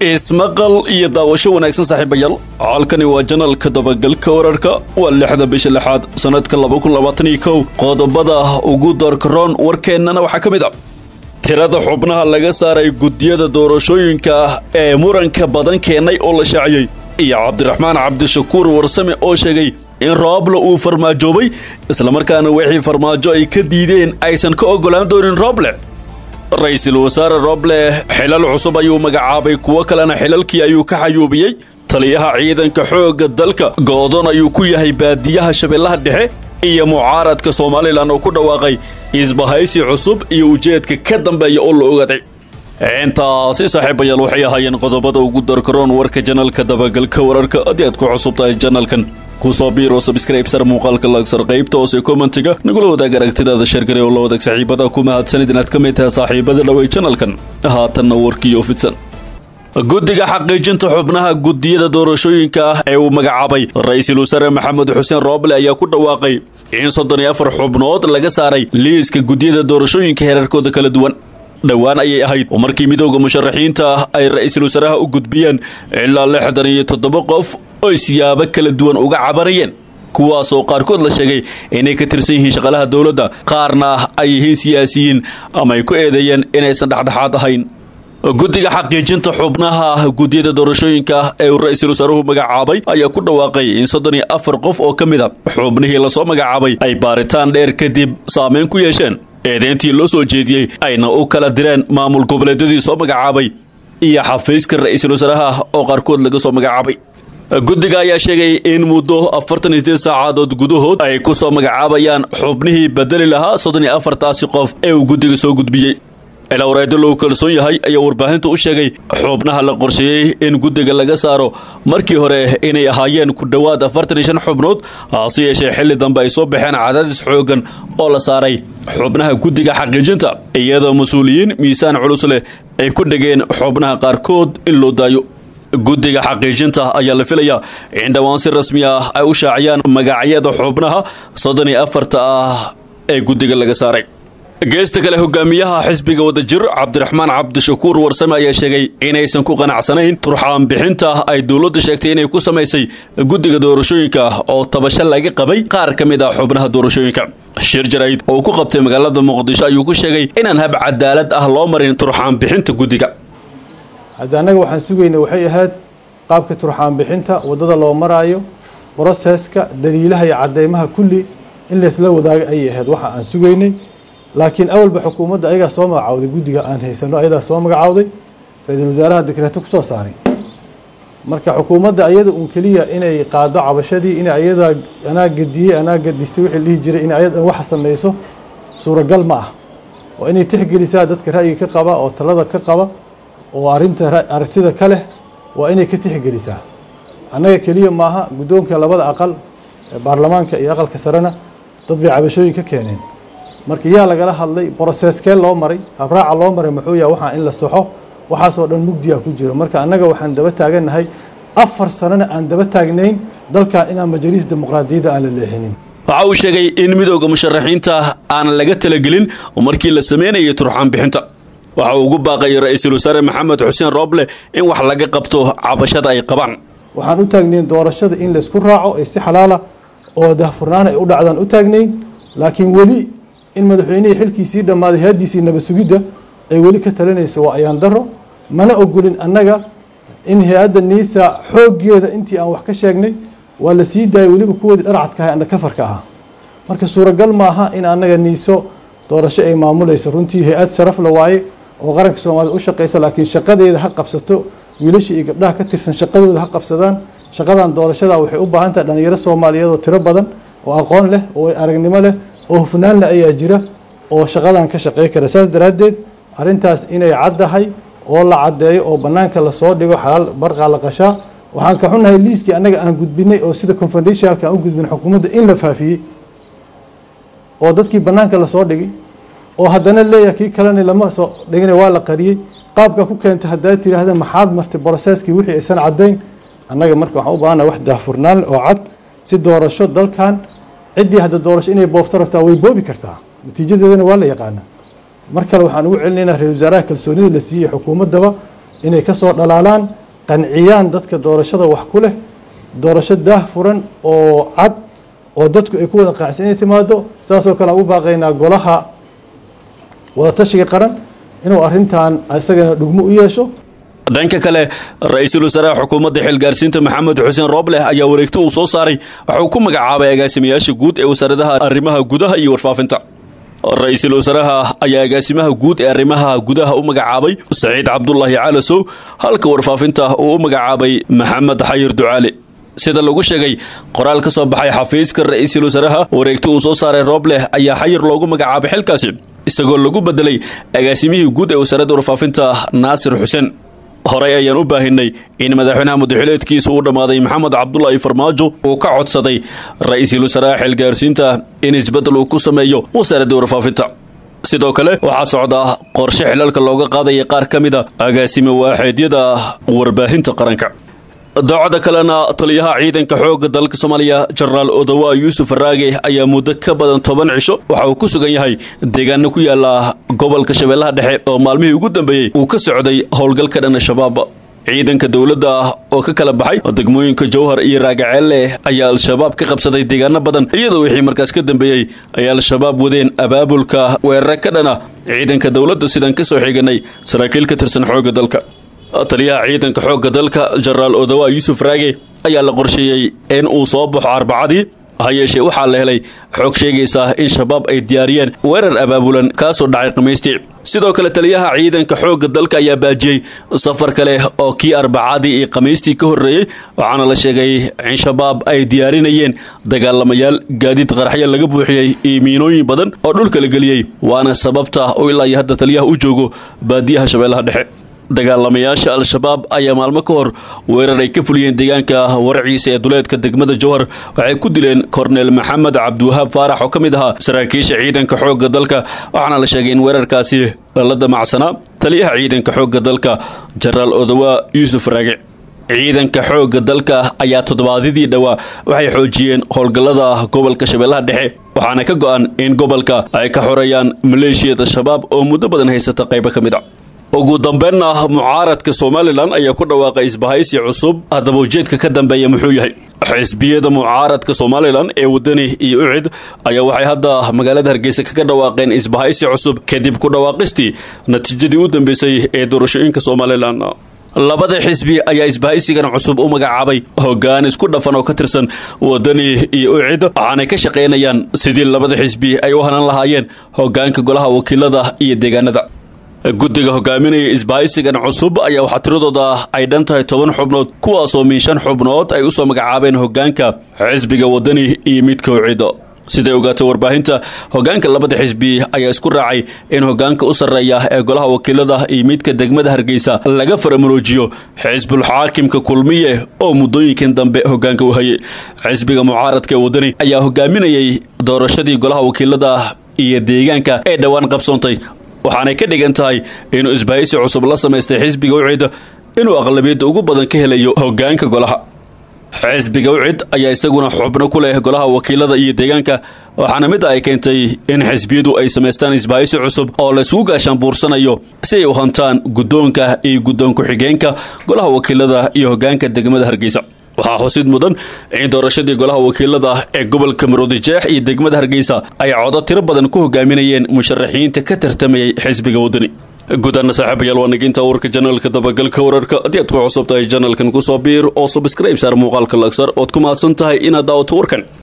ismaqal iyo daawasho wanaagsan saaxiibayaal halkani waa janalka dabagalka wararka waa lixda bisha lixaad sanadka qodobada ugu doorkaroon warkeennana waxaa ka mid ah tirada xubnaha laga saaray guddiyada doorashooyinka ee muranka badan keenay oo la shaaciyey iyo cabdiraxmaan cabdishakuur warsame oo sheegay in rooble uu farmaajoobay islamarkaana wixii farmaajo ay ka diideen aysan ka oggolaan doonin rooble ra-iisul wasaare roble xilal cusub ayuu magacaabay kuwo kalena xilalkii ayuu ka xayuubiyey taliyaha ciidanka xoogga dalka go'doon ayuu ku yahay baadiyaha shabeellaha dhexe iyo mucaaradka somalilan oo ku dhawaaqay isbahaysi cusub iyo ujeedka ka dambeeya oo la ogaaday intaasi saaxiibayaal waxay ahaayeen qodobada ugu darkaroon warka janalka dabagalka wararka haddii aad ku cusub tahay janalkan kusoo biiro sabskraibsar muuqaalka lagsar qaybta hoose kommentiga nagula wadaag aragtidaada sheergare oo la wadaag saaxiibada ku mahadsanid inaad ka mid tahay saaxiibada dhawey janalkan haatanna warkiiyo fidsan guddiga xaqiijinta xubnaha guddiyada doorashooyinka ah ee uu magacaabay ra-iisul wasaare maxamed xuseen rooble ayaa ku dhawaaqay in soddon iyo afar xubnood laga saaray liiska guddiyada doorashooyinka heerarkooda kala duwan dhowaan ayay ahayd oo markii midowda musharaxiinta ah ay ra-iisul wasaaraha u gudbiyeen ilaa lixdan iyo toddoba qof oy siyaabo kala duwan uga cabanayeen kuwaasoo qaarkood la sheegay inay ka tirsan yihiin shaqaalaha dowladda qaarna ay yihiin siyaasiyiin ama ay ku eedeeyeen inaysan dhexdhexaad ahayn guddiga xaqiijinta xubnaha guddiyada doorashooyinka ah ee uu ra-iisul wasaaruhu magacaabay ayaa ku dhawaaqay in soddon iyo afar qof oo ka mid a xubnihii lasoo magacaabay ay baaritaan dheer kadib saameyn ku yeesheen eedeyntii loo soo jeediyey ayna u kala direen maamul goboleedyadii soo magacaabay iyo xafiiska ra-iisul wasaaraha oo qaarkood laga soo magacaabay guddiga ayaa sheegay in muddo afartan iyo sideed saacadood gudahood ay ku soo magacaabayaan xubnihii bedeli lahaa soddon iyo afartaasi qof ee uu guddiga soo gudbiyey ilawreedo lagu kalsoon yahay ayaa warbaahinta u sheegay xubnaha la qorsheeyey in guddiga laga saaro markii hore inay ahaayeen ku dhowaad afartan iyo shan xubnood hase yeeshee xilli dambe ay soo baxeen cadaadis xoogan oo la saaray xubnaha guddiga xaqiijinta iyadoo mas-uuliyiin miisaan culus leh ay ku dhegeen xubnaha qaarkood in loo daayo guddiga xaqiijinta ayaa la filayaa in dhowaan si rasmi ah ay u shaaciyaan magacyada xubnaha soddon iyo afarta ah ee guddiga laga saaray geesta kale hogaamiyaha xisbiga wadajir cabdiraxmaan cabdishakuur warsame ayaa sheegay inaysan ku qanacsanayn turxaan bixinta ay dowladda sheegtay inay ku samaysay guddiga doorashooyinka oo tabasho laga qabay qaar ka mid ah xubnaha doorashooyinka shir jarayd oo ku qabtay magaalada muqdisho ayuu ku sheegay inaan hab cadaalad ah loo marin turxaan bixinta guddiga hadda annaga waxaan sugayna waxay ahayd qaabka turxaan bixinta waddada loo maraayo broseska daliilaha iyo cadeymaha kulli in laysla wadaago ayay ahayd waxa aan sugaynay laakiin awalba xukuumadda ayagaa soo magacawday guddiga aan haysano ayadaa soo magacawday ra-iisul wasaaraha dekreeto kusoo saaray marka xukuumadda ayada uun keliya inay qaado cabashadii in ayadaa anaa gadiyey anaa gadistay wixii dhihi jiray in ayadan wax samayso suuragal ma ah oo inay tixgelisaa dadka ra'yiga ka qaba oo talada ka qaba oo arinta aragtida ka leh waa inay ka tixgelisaa annaga keliya maaha guddoonka labada aqal ee baarlamaanka iyo aqalka sarena dad bay cabashooyin ka keeneen marka yaa lagala hadlay broseskee loo maray habraaca loo maray muxuu yaha waxaa in la saxo waxaasoo dhan mugdiya ku jiro marka annaga waxaan daba taagannahay afar sanana aan daba taagnayn dalkan inaan majaliis dimuqraadiyadda aan la leexinin waxa uu sheegay in midowda musharaxiinta aanan laga talagelin oo markii la sameynayay turxaan bixinta waxa uu ugu baaqay ra-iisul wasaare maxamed xuseen rooble in wax laga qabto cabashada ay qabaan waxaan u taagnayn doorashada in laysku raaco ay si xalaala oo dahfurnaan ay u dhacdaan u taagnayn laakiin weli in madaxweynihii xilkiisii dhammaaday hay-addiisii nabad sugidda ay weli ka talinayso waa ayaan daro mana ogolin annaga in hay-adda niisa xooggeeda intii aan wax ka sheegnay waa la sii daayay weliba kuwoodii dharcadka ahay anna kafarka ahaa marka suuragal maaha in annaga niiso doorasho ay maamulayso runtii hay-ad sharaf la waaye oo qaranka soomaaliyed u shaqaysa laakiin shaqadeeda ha qabsato wiilasha iyo gabdhaha ka tirsan shaqadooda ha qabsadaan shaqadan doorashada waxay u baahan tahay dhalinyaro soomaaliyeed oo tiro badan oo aqoon leh oo aragnimo leh oo hufnaanle ayaa jira oo shaqadan ka shaqey kara saas daraaddeed arrintaas inay caddahay oo la caddeeyo oo bannaanka lasoo dhigo xalaal barqaa la qashaa waxaan ka xunnahay liiskii annaga aan gudbinay oo sida confidentialka aan u gudbin xukuumadda in la faafiyey oo dadkii bannaanka lasoo dhigay oo haddana leeyahay kii kalena lama soo dhigina waa la qariyey qaabka ku keentay haddaa tiraahda maxaad martay broseskii wixii aysan caddayn annaga marka waxaan u baahanaha wax daahfurnaan oo cad si doorasho dalkan ciddii hadda doorasho inay boobto rabtaa way boobi kartaa natiijadeedana waa la yaqaana mar kale waxaan ugu celinaynaa ra-isul wasaaraha kalsoonida la siiyey xukuumaddaba inay ka soo dhalaalaan qanciyaan dadka doorashada wax ku leh doorasho daah furan oo cad oo dadku ay ku wada qaacsan inay timaado saasoo kale aan u baaqaynaa golaha wadatashiga qaran inuu arrintan isagana dhugmo u yeesho dhanka kale ra-iisul wasaaraha xukuumadda xilgaarsiinta maxamed xuseen roobleh ayaa wareegto uu soo saaray waxauu ku magacaabay agaasimayaasha guud ee wasaaradaha arrimaha gudaha iyo warfaafinta ra-iisul wasaaraha ayaa agaasimaha guud ee arrimaha gudaha u magacaabay saciid cabdulaahi caalasow halka warfaafinta uu u magacaabay maxamed xayir ducaale sida lagu sheegay qoraal ka soo baxay xafiiska ra-iisul wasaaraha wareegto uu soo saaray roobleh ayaa xayir loogu magacaabay xilkaasi isagoo lagu bedelay agaasimihii guud ee wasaaradda warfaafinta naasir xuseen horey ayaan u baahinay in madaxweynaha mudaxileedkiisa uu dhammaaday maxamed cabdulaahi farmaajo uu ka codsaday ra-iisul wasaaraha xilgaarsiinta in isbeddel uu ku sameeyo wasaaradda warfaafinta sidoo kale waxaa socda qorshe xilalka looga qaadaya qaar ka mid a agaasime waaxeedyada warbaahinta qaranka daacada kalena taliyaha ciidanka xoogga dalka soomaaliya jenaraal odawa yuusuf raage ayaa muddo ka badan toban cisho waxa uu ku sugan yahay deegaano ku yaala gobolka shabeellaha dhexe oo maalmihii ugu dambeeyey uu ka socday howlgalka dhan shabaab ciidanka dowladda ah oo ka kala baxay degmooyinka jowhar iyo raagaceelle ayaa al-shabaab ka qabsaday deegaano badan iyadoo wixii markaas ka dambeeyey ay al-shabaab wadeen abaabulka weerare ka dhana ciidanka dowladda sidaan ka soo xiganay saraakiil ka tirsan xoogga dalka taliyaha ciidanka xoogga dalka jenaraal odawa yuusuf raage ayaa la qorsheeyey in uu soo baxo arbacadii ha yeeshee waxaa la helay xoog sheegaysa in shabaab ay diyaariyeen weerar abaabulan kaasoo dhacay khamiistii sidoo kale taliyaha ciidanka xoogga dalka ayaa baajiyey safar kale oo kii arbacadii iyo khamiistii ka horreeyey waxaana la sheegay in shabaab ay diyaarinayeen dagaalamayaal gaadiid qaraxyo laga buuxiyey iyo miinooyin badan oo dhulka la geliyey waana sababta oo ilaa iyo hadda taliyaha u joogo baadiyaha shabeellaha dhexe dagaalamayaasha al-shabaab ayaa maalmo ka hor weerar ay ka fuliyeen deegaanka waraciisa ee duleedka degmada jowhar waxay ku dileen korneel maxamed cabdiwahaab faarax oo ka mid ahaa saraakiisha ciidanka xoogga dalka waxaana la sheegay in weerarkaasi lala damacsanaa taliyaha ciidanka xoogga dalka jenaraal odawa yuusuf raage ciidanka xoogga dalka ayaa toddobaadyadii dhowaa waxay xoojiyeen howlgallada gobolka shabeellaha dhexe waxaana ka go-an in gobolka ay ka xoreeyaan maleeshiyada shabaab oo muddo badan haysata qaybo ka mid a ugu dambeynna mucaaradka somalilan ayaa ku dhawaaqay isbahaysi cusub haddaba ujeedka ka dambeeya muxuu yahay xisbiyada mucaaradka somalilan ee wadani iyo ucid ayaa waxay hadda magaalada hargeysa kaga dhawaaqeen isbahaysi cusub kadib ku dhawaaqistii natiijadii u dambeysay ee doorashooyinka somalilan labada xisbi ayaa isbahaysigan cusub u magacaabay hoggaan isku dhafan oo ka tirsan wadani iyo ucid waxaanay ka shaqaynayaan sidii labada xisbi ay u hanan lahaayeen hoggaanka golaha wakiilada iyo deegaanada guddiga hogaaminaya isbahaysigan cusub ayaa waxaa tiradooda ay dhan tahay toban xubnood kuwaasoo min shan xubnood ay usoo magacaabeen hoggaanka xisbiga wadani iyo midka ucid siday ogaatay warbaahinta hoggaanka labada xisbi ayaa isku raacay in hoggaanka u sarreeya ee golaha wakiilada iyo midka degmada hargeysa laga faramuroojiyo xisbul xaakimka kulmiye oo muddooyinkan dambe hoggaanka u hayay xisbiga mucaaradka ee wadani ayaa hogaaminayay doorashadii golaha wakiilada iyo deegaanka ee dhowaan qabsoontay waxaanay ka dhigan tahay inuu isbahaysi cusub la samaystay xisbiga ucid inuu aqlabiyadda ugu badan ka helayo hoggaanka golaha xisbiga ucid ayaa isaguna xubno ku leh golaha wakiilada iyo deegaanka waxaana midda ay keentay in xisbiyadu ay samaystaan isbahaysi cusub oo laysku gaashaanbuursanayo si ay u hantaan guddoonka iyo guddoon ku-xigeenka golaha wakiilada iyo hoggaanka degmada hargeysa waxaa xusid mudan in doorashadii golaha wakiilada ee gobolka maroodijeex iyo degmada hargeysa ay codo tiro badan ku hogaaminayeen musharaxiinta ka tartamayay xisbiga wadani gudaana saaxiibayaal waa naginta warka janaalka dabagalka wararka haddii aad ku cusub tahay janalkan kusoo biir oo subscribe saar muuqaalka lagsar ood ku mahadsan tahay inaad daawato warkan